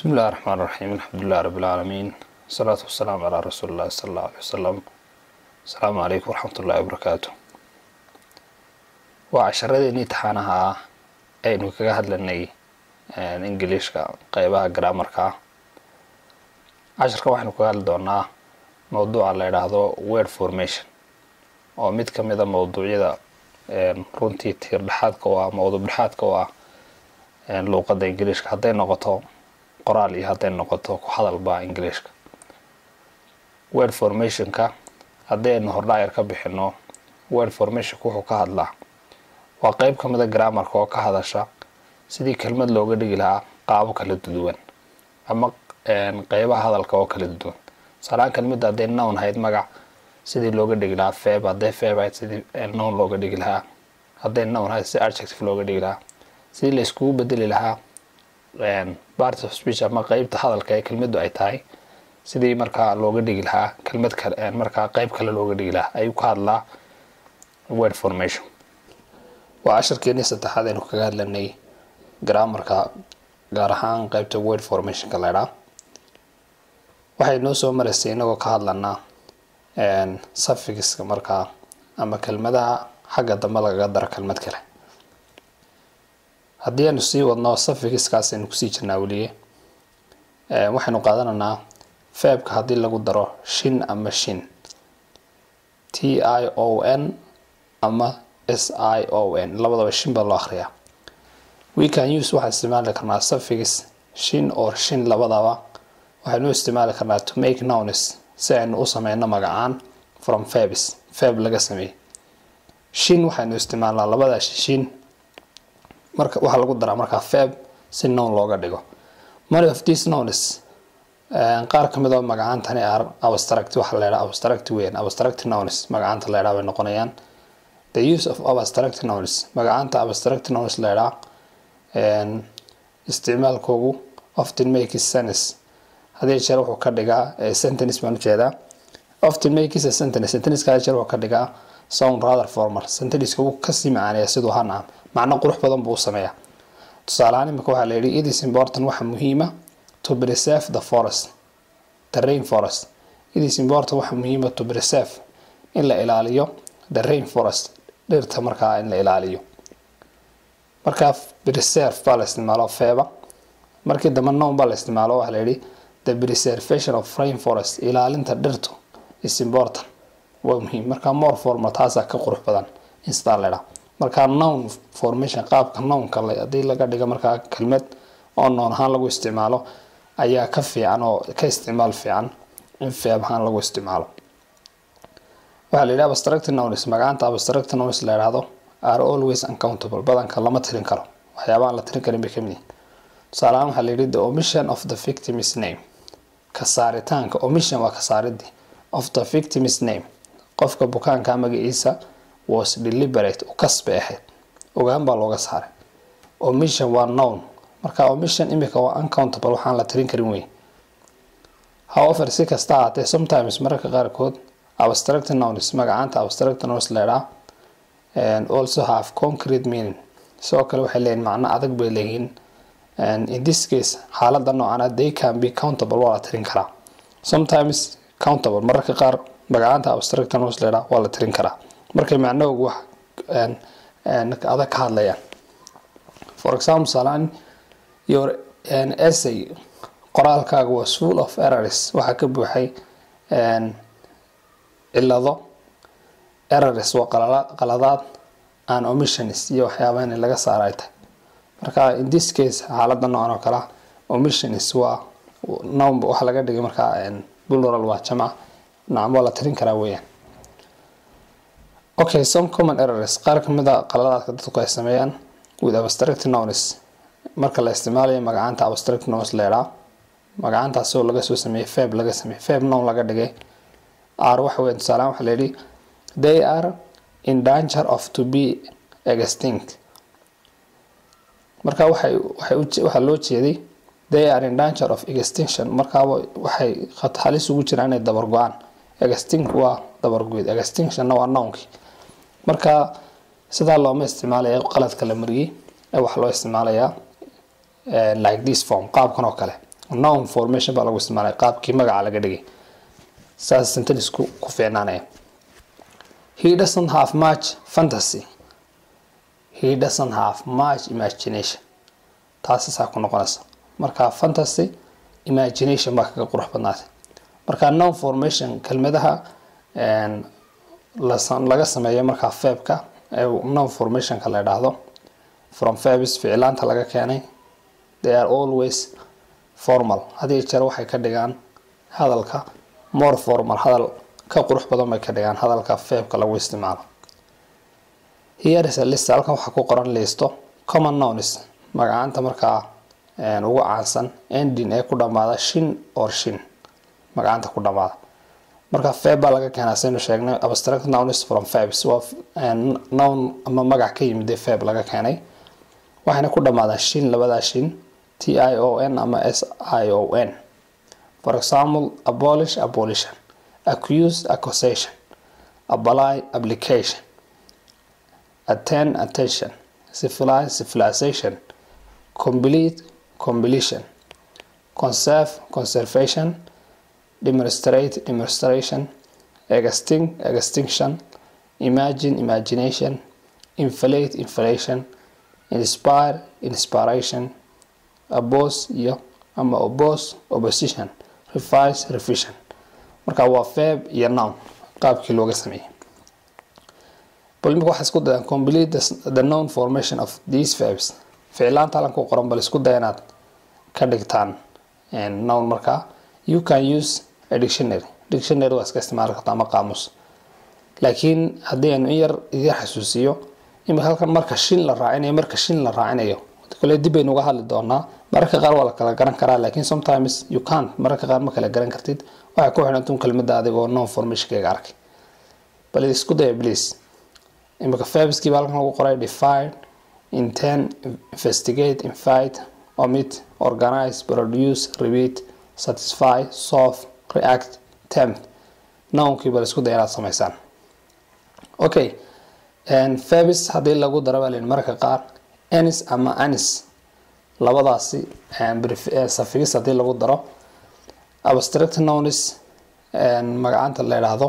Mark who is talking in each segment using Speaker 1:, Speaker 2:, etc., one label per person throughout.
Speaker 1: بسم الله الرحمن الرحيم الحمد لله رب العالمين والصلاة والسلام على رسول الله صلى الله عليه وسلم السلام عليكم ورحمة الله وبركاته waa casharadeenii taxaanaha ah aynu kaga hadlanay ingiliishka qeybaha graamarka ah casharka waxaynu kaga hadli doonaa mowduuca la yidhaahdo word formation oo mid ka mida mowduucyada runtii tiir dhexaadka u ah mowduuc dhexaadka u ah luuqadda ingiliishka hadday noqoto qoraal iyo hadday noqoto ku hadalba ingiliishka word formationka haddii aynu hordhaayar ka bixino word formationka wuxuu ka hadlaa waa qeyb ka mida graamarka oo ka hadasha sidii kelmad looga dhigi lahaa qaabo kala duwan ama qeybaha hadalka oo kala duwan salaan kelmidda hadday nown hayd magac sidii looga dhigi lahaa feb hadday feb hayd sidii nown looga dhigi lahaa hadday nown hayd si adjective looga dhigi lahaa sidii la iskugu bedeli lahaa part of speech ama qeybta hadalka ee kelmaddu ay tahay sidii markaa looga dhigi lahaa kelmad kale markaa qeyb kale looga dhigi lahaa ayuu ka hadlaa word formation waa casharkeenii saddexaad aynu kaga hadlanay graamarka gaar ahaan qeybta word formationka laydhaa waxay noo soo maraysay inagoo ka hadlanaa suffixka markaa ama kelmadaha xagga dambe lagaga daro kelmad kale haddii aynu sii wadno suffixkaas aynu kusii jirnaa weliye waxaynu qaadanaynaa feebka haddii lagu daro shin ama shin t i o n ama s i o n labadaba shin baa loo akhriyaa we can use waxaan isticmaali karnaa suffix shin or shin labadaba waxaynu isticmaali karnaa to make nouns si aynu u sameyno magacaan from fabs fab laga sameeyey shin waxaynu isticmaalnaa labada shin marka waxaa lagu daraa markaa fab si nown looga dhigo many of these nouns qaar ka mid oo magacaantani are abstract waxa la yidhaha abstract weyn abstract nouns magacaanta la yidhaha bay noqonayaan the use of abstract nouns magacaanta abstract nouns la yidhaha isticmaalkoogu often makes sense hadii jeer wuxuu ka dhigaa sentence baan ujeedaa often makes a sentence sentence hadii jeer wuxuu ka dhigaa sound rather formal sentence wuu kasii macaaneeya siduu hana macno qurux badan buu u sameeyaa tusaalehaan imika waxaa la yidhi it is important waxa muhiima to preserve the forest the rain forest it is important waxa muhiima to preserve in la ilaaliyo the rain forest dhirta markaa in la ilaaliyo markaa preserve baa la isticmaalo feeba markii dambe nown baa la isticmaalo waxaa la yidhi the preservation of rain forest ilaalinta dhirtu is important waa muhiim markaa more formal taasaa ka qurux badan in sidaa la idhaa markaa nown formation qaabka nownka haddii laga dhigo markaa kelmad oo noon ahaan lagu isticmaalo ayaa ka fiican oo ka isticmaal fiican in feeb ahaan lagu isticmaalo waxaa la yidhi abstract nouns magacaanta abstract nouns la yidhaahdo are always uncountable badanka lama tirin karo waxyaabahan la tirin karin bay kamid yihin tusaalehaan waxaa la yidhi the omission of the victim's name ka saaritaanka omission waa ka saaridii of the victim's name qofka bukaanka magaciisa was deliberate u kasbay ahayd ogaan baa looga saaray omission waa nown marka omission imika waa uncountable waxaan la tirin karin wey however si kasta ahaatee sometimes mararka qaarkood abstract nouns magacaanta abstract nouns leedhaa also have concrete meaning sidoo kale waxay leeyihin macno adag bay leeyihiin in this case xaalada noocana they can be countable waa la tirin karaa sometimes countable mararka qaar magacaanta abstract nouns leedhaa waa la tirin karaa markay macnahoogu wax adag ka hadlayaan for example salaan your essay qoraalkaaga was full of errors waxaa ka buuxay cilado errors waa qaladaad and omissions iyo waxyaabaha in laga saara ay tahay marka in this case xaalada noocan oo kale omissions waa nown waxa laga dhigay markaa plural waa jamac nacam waa la tirin karaa weeyaan okay some common errors qaar kamid a qaladaadka dadku ay sameeyaan with abstract nouns marka la isticmaalayo magacaanta abstract nouns leedhaa magacaantaasi oo laga soo sameeyey feb laga sameeyey feb nown laga dhigay are waxa weya tusaalehaan waxaa la yidhi they are in danger of to be extinct marka waxay waxay waxaa loo jeeday they are in danger of extinction markaaba waxay halis ugu jiraan inay dabar go-aan extinct waa dabargoyd extinctionna waa nounkii marka sidaa looma isticmaalaya qaladka la mariyey ee waxaa loo isticmaalayaa like this form qaabkan oo kale noun formation baa lagu isticmaalay qaabkii magaca laga dhigay saas sentenisku ku fiicnaanaya he doesn't have much fantasy he doesn't have much imagination taasi saa ku noqonaysa marka fantasy imagination baa kaga qurux badnaatay marka noun formation kelmadaha laga sameeyo markaa febka ee noun formationka la idhaahdo from febs ficilaanta laga keenay they are always formal hadiyo jeer waxay ka dhigaan hadalka more formal hadal ka qurux badan bay ka dhigaan hadalka febka lagu isticmaalo here is a list halkan waxaa ku qoran listo common nouns magacaanta markaa ugu caansan ending ee ku dhamaada shin or shin magacaanta ku dhamaada marka feb baa laga keenaa saynu sheegnay abstract nouns from febs waa noun ama magac ka yimid feb laga keenay waxayna ku dhamaadaan shin labadaa shin t i o n ama s i o n for example abolish abolition accuse accusation apply application attend attention civilize civilization complete completion conserve conservation demonstrate demonstration extinct extinction imagine imagination inflate inflation inspire inspiration oppose iyo ama oppose opposition revise revision marka waa feb iyo noun qaabkii looga sameeyey bal imika waxaa isku dayaan complete the known formation of these verbs ficilaanta halan ku qoran bal isku daya inaad ka dhigtaan noun markaa you can use a dictionary dictionary waa iska isticmaali karta ama qaamus laakiin haddii aynu in yar iga xasuusiyo imika halkan marka shin la raacinayo marka shin la raacinayo kole dib baynu uga hadli doonaa mararka qaar waa la kala garan karaa laakiin sometimes you can't mararka qaar ma kala garan kartid waxay ku xidhantun kelmada adigoo non formationkayga arkay bal isku daya please imika fabskii baa halkan lagu qoray define intend investigate invite omit organize produce repeat satisfy solve react tempt nounkii bal isku daya inaad samaysaan okay fabis haddii lagu daro baa layihi mararka qaar anis ama anis labadaasi safigis haddii lagu daro abstract nouns magacaanta la idhaahdo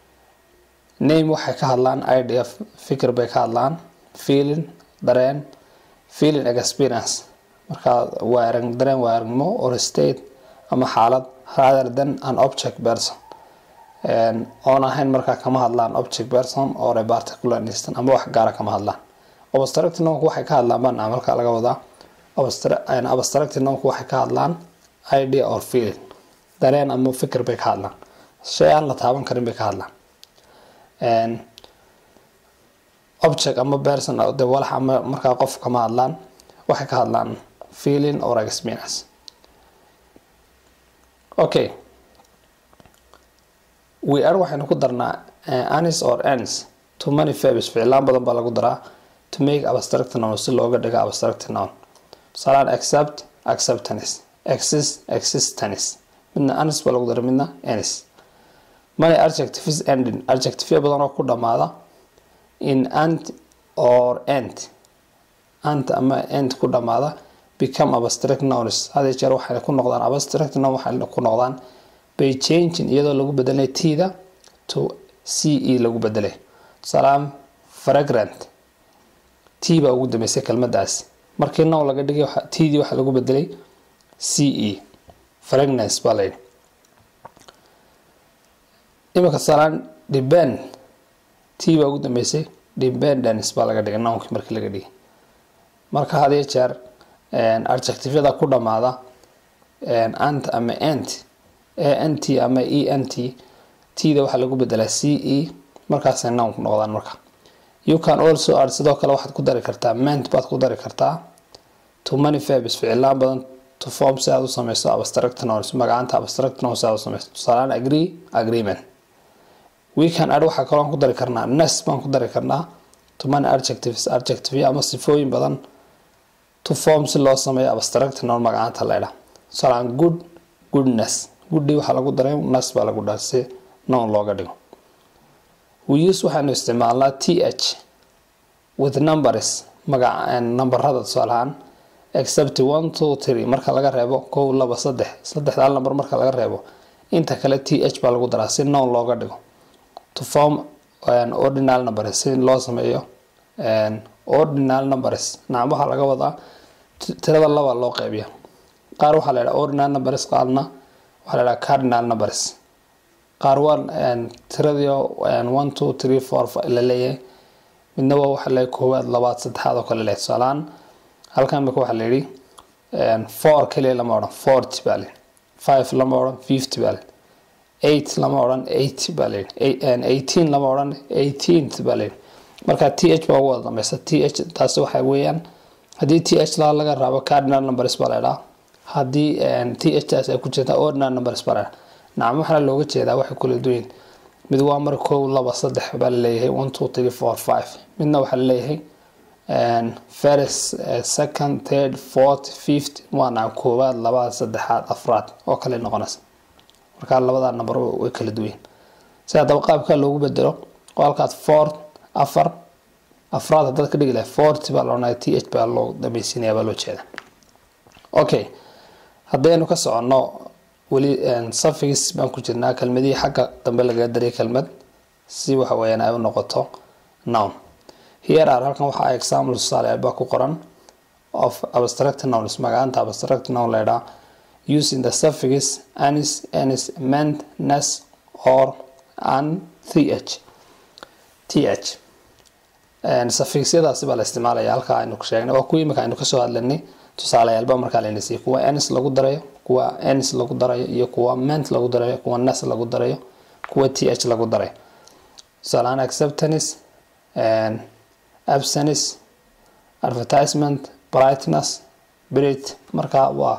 Speaker 1: name waxay ka hadlaan idea fikir bay ka hadlaan feeling dareen feeling experience markaa waa arag dareen waa aragnimo or state ama xaalad rather than an object person oon ahayn markaa kama hadlaan object person or a particular instant ama wax gaara kama hadlaan abstract nounku waxay ka hadlaan baan markaa laga wadaa abstract nounku waxay ka hadlaan idea or feeling dareen ama fikir bay ka hadlaan shay aan la taaban karin bay ka hadlaan object ama person de walax ama markaa qof kama hadlaan waxay ka hadlaan feeling or experience okay we are waxaynu ku darnaa anis or ans to many fabs ficlaan badan baa lagu daraa to make abstract noun si looga dhigo abstract noun tusaalehaan accept acceptance exist existence midna anis baa lagu daray midna anis many adjectives ending adjective badan oo ku dhamaada in ant or ant ant ama ant ku dhamaada become abstract nouns hadii jeer waxay ku noqdaan abstract noun waxay ku noqdaan by changing iyadoo lagu bedelay tida to c e lagu bedelay tusaalehaan fragrant t baa ugu dambeysay kelmadaasi markii now laga dhigay tdii waxaa lagu bedelay c e fragrance baa layidhi imika tusaalehaan depend t baa ugu dambeysay dependence baa laga dhigay nounkii markii laga dhigay marka hadiyo jeer adjectiveyada ku dhamaada ant ama ant ant ama e n t tda waxaa lagu bedelaa c e markaasay noun ku noqdaan marka you can also add sidoo kale waxaad ku dari kartaa ment baad ku dari kartaa to many fabs ficilaan badan to form si aad u sameyso abstract nouns magacaanta abstract nouns si aad u sameyso tusaalaan agree agreement we can add waxaa kaloo ku dari karnaa nes baan ku dari karnaa to many adjectives adjective ama sifooyin badan to form si loo sameeyo abstract noun magacaanta la idhaa tusaalaan good goodness goodii waxaa lagu daray nas baa lagu dhaha si noun looga dhigo we use waxaanu isticmaalnaa t h with numbers magaca nambarada tusaalahaan except one two three marka laga reebo kow laba saddex saddexdaa number marka laga reebo inta kale t h baa lagu daraa si noun looga dhigo to form ordinal numbers si loo sameeyo ordinal numbers nacam waxaa laga wadaa tirada laba loo qeybiya qaar waxaa la yidhaha ordinal numbers qaarna waxaa la yidhaha cardinal numbers qaar waa tiradii one two three four la leeyahay midna waa waxa leeyahay koowaad labaad saddexaad oo kale leeyahay tusaalaan halkan imika waxaa la yidhi four kaliya lama odhan forty baa la yidhi five lama odhan fifty baa la yidhi eight lama odhan eight baa la yidhi eighteen lama odhan eighteenth baa la yidhi marka t h baa ugu wada dambeysa t h taasi waxa weeyaan haddii t h laa laga raabo cardinal numbers baa la yidhaha haddii t h taas ay ku jirta ordinal numbers baa la yidhaha nacam waxaana looga jeedaa waxay kula duwan mid waa mar kow laba saddex baa la leeyahay one two three four five midna waxaa la leeyahay first second third fourth fifth waa nacam koowaad labaad saddexaad afraad oo kale noqonaysa markaa labadaa number way kala duwan si haddaba qaabka loogu bedelo oo halkaas four afar afraad haddaad ka dhigi lahay forty baa la odhanaya t h baa loo dambaysiinaya baa loo jeeda okay haddaynu ka soconno weli safigis baan ku jirnaa kelmadihii xagga dambe lagaga daray kelmad si waxa weeyaan ay u noqoto noun here are halkan waxaa example tusaale baa ku qoran of abstract nouns magacaanta abstract noun la yidhaha using the suffix anis anis ment nes or an th th suffixyadaasi baa la isticmaalaya halkaa aynu ku sheegnay waa kuwii imika aynu kasoo hadlanay tusaaleyaalba markaa layna siiyey kuwa ens lagu darayo kuwa ens lagu darayo iyo kuwa ment lagu darayo kuwa nes lagu darayo kuwa t h lagu darayo tusaalehaan acceptance absence advertisement brightness brit marka waa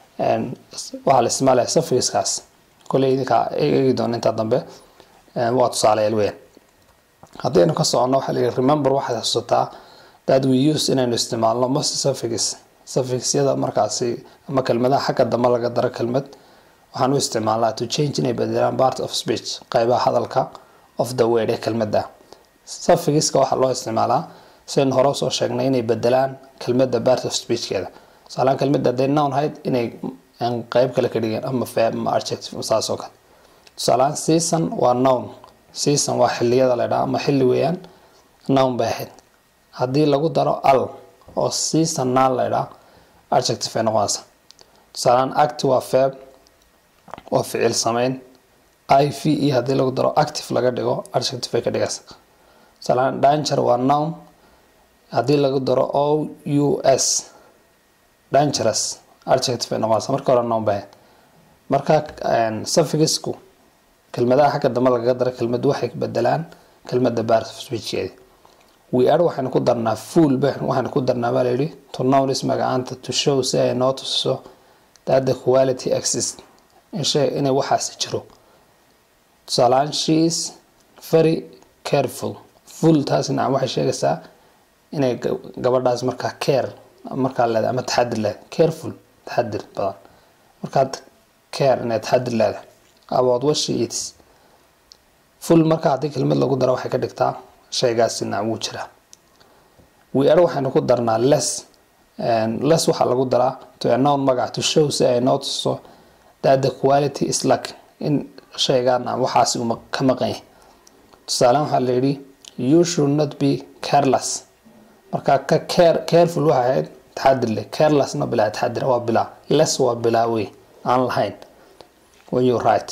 Speaker 1: waxaa la isticmaalaya suffixkaas koley idinkaa eegi doona intaa dambe waa tusaaleyaal weyn haddaynu ka soconno waxaa layihi remember waxaad xasuusataa that we use inaynu isticmaalno most suffix suffixyada markaasi ama kelmadaha xagga dambe laga daro kelmad waxaan u isticmaalnaa to change inay bedelaan part of speech qeybaha hadalka of the word ee kelmadda suffixka waxaa loo isticmaalaa sidaynu hore usoo sheegnay inay bedelaan kelmadda part of speechkeeda tusaalaan kelmadda hadday noun hayd inay qeyb kale ka dhigeen ama verb ama adjective saas oo kale tusaalaan season waa noun season waa xiliyada la ydhaha ama xilli weeyaan noun bay ahayd haddii lagu daro al oo seasonal la ydhaha adjective ay noqonaysa tusaalaan act waa verb waa ficil sameyn i v e haddii lagu daro active laga dhigo adjective ay ka dhigaysa tusaalaan danger waa noun haddii lagu daro o u s dangerous adjective ay noqonaysa marka hore noun bay ahayd marka suffixku kelmadaha xagga dambe lagaga daro kelmad waxay bedelaan kelmada part of speechkeedi we are waxaynu ku darnaa full waxaynu ku darnaa baa layidhi to nounis magacaanta to show si ay noo tusiso that the quality exist inshe inay waxaasi jiro tusaalaan she is very careful full taas nacam waxay sheegaysaa inay gabadhaas markaa care markaa leedahay ama taxadir leedahay careful taxadir badan markaad care inay taxadir leedahay about what she eats full marka haddii kelmad lagu daro waxay ka dhigtaa shaygaasi nacam wuu jiraa we are waxaynu ku darnaa less less waxaa lagu daraa to a noun magac to show si ay noo tuso that the quality is lack in shaygaa nacam waxaasi uu ka maqan yahay tusaalaan waxaa la yidhi you should not be careless marka ka care careful waxay ahayd taxadir leh carelessna bilaa taxadir waa bilaa less waa bilaa wey aan lahayn when you right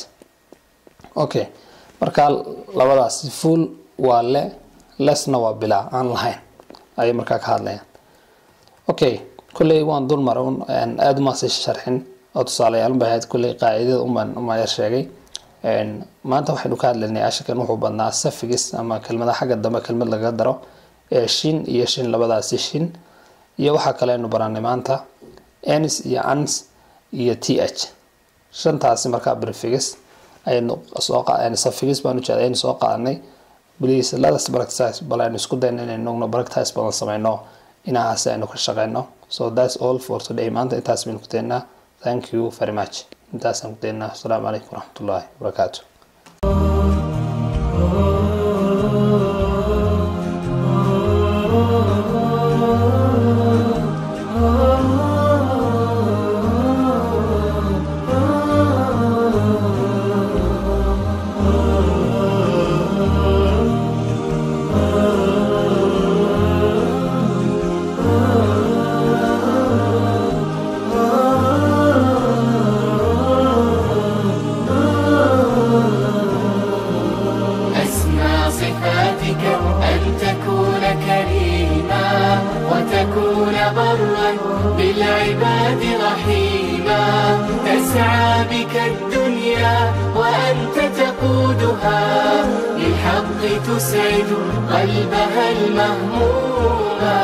Speaker 1: okay marka labadaasi full waa le lesna waa bilaa aan lahayn ayay markaa ka hadlayaan okay kulley waan dul maray aada umaasi sharxin oo tusaalayaal bay ahayd kulley qaacidada umaan umaa yar sheegay maanta waxaynu ka hadlaynay ashakan wuxuu badnaa safigis ama kelmada xagga dambe kelmad lagaga daro ee shin iyo shin labadaasi shin iyo waxaa kale aynu baranay maanta ens iyo ans iyo t h shantaasi markaa brifigis aynu soo safigis baan ujeeda aynu soo qaadanay please let us practice bal aynu isku dayno inaynu practice badan sameyno inahaasi aynu ka shaqeyno so that's all for today maanta intaas baynu ku daynaa thank you very much intaasaan ku daynaa asalaamu calaykum waraxmatullaahi wabarakaatu
Speaker 2: Oh وتكون برا بالعباد رحيما تسعى بك الدنيا وأنت تقودها للحق تسعد قلبها المهموما